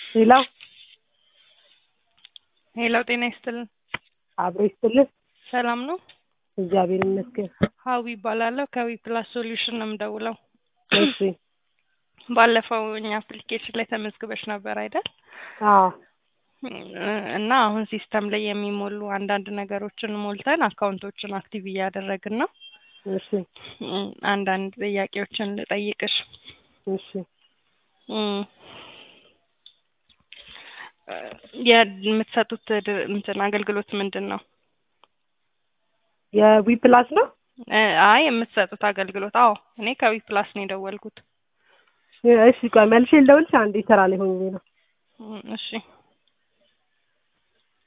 ሄሎ ሄሎ ጤና ይስጥልን። አብሮ ይስጥልን። ሰላም ነው? እግዚአብሔር ይመስገን። ሀዊ ይባላለሁ ከዊ ፕላስ ሶሉሽን ነው የምደውለው። እሺ ባለፈው እኛ አፕሊኬሽን ላይ ተመዝግበሽ ነበር አይደል? አዎ እና አሁን ሲስተም ላይ የሚሞሉ አንዳንድ ነገሮችን ሞልተን አካውንቶችን አክቲቭ እያደረግን ነው። እሺ እም፣ አንዳንድ ጥያቄዎችን ልጠይቅሽ። እሺ እም፣ የምትሰጡት ድ- እንትን አገልግሎት ምንድን ነው? የዊ ፕላስ ነው። እ፣ አይ የምትሰጡት አገልግሎት። አዎ እኔ ከዊ ፕላስ ነው የደወልኩት። እሺ ቆይ መልሼ ልደውልልሽ። አንዴ ስራ ላይ ሆኜ ነው። እም፣ እሺ